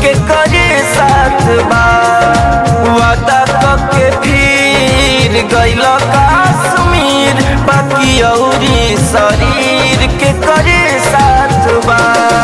के करे साथ बा वादा के फिर गइल काश्मीर बाकी औरी शरीर के करे साथ बा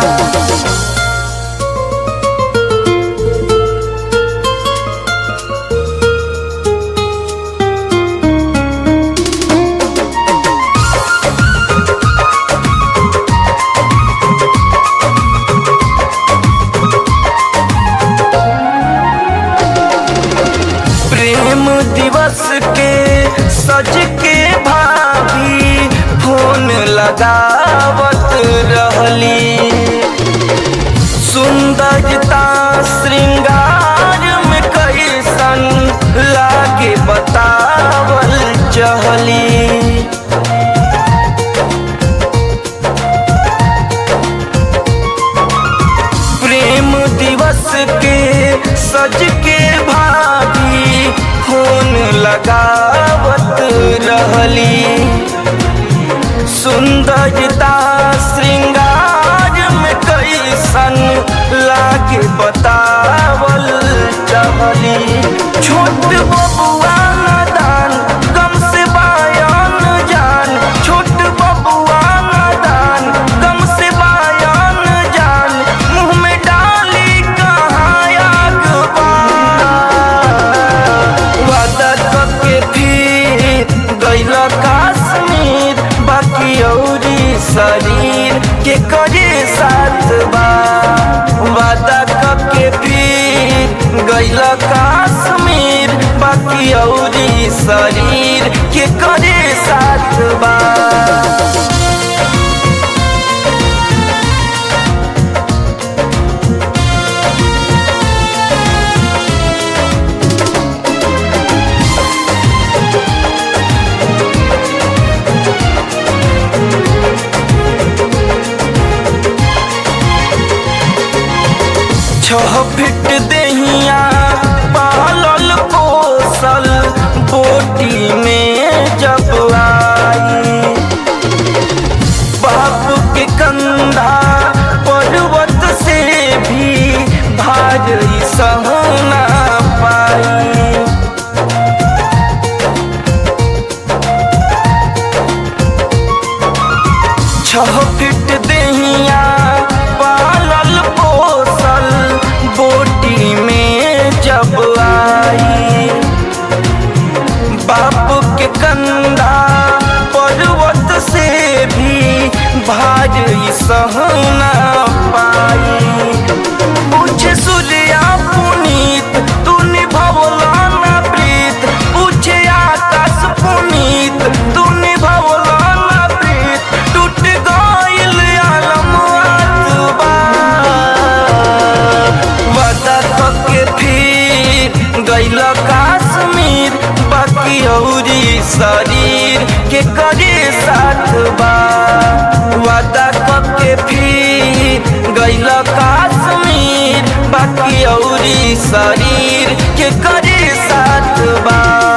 प्रेम दिवस के सज के भाभी फोन लगावत रहली सुंदरता श्रृंगार में कैसन लागे बतावल चहली प्रेम दिवस के सज के भाभी फोन लगावत रहली सुंदरता श्रृंगार में कैसन लागे बतावल चहली छोट बबुआ नादान गम से बायान जान छोट बबुआ नादान गम से बायान जान मुंह में डाली कहाँ आग बा वादा के फिर गइल काश्मीर बाकी औरी शरीर के करे साथ बा वादा के फिर गइल काश्मीर बाकी औरी शरीर के करे साथ बा छह फिट देहिया पालल पोसल बोटी में जब आई बाप के कंधा पर्वत से भी भारी सहना पाई छह फिट देहिया पालल पोसल बोटी में जब आई बाप के कंधा पर्वत से भी भारी सहना पाई पूछे सूर्या पुनीत तू निभवला ना प्रीत पूछे आकाश पुनीत तू निभवला ना प्रीत टूट गइल आलम आतबा वादा के फिर गइल काश्मीर बाकी औरी शरीर के करे साथ बा वादा के फिर गइल काश्मीर बाकी औरी शरीर के करे साथ बा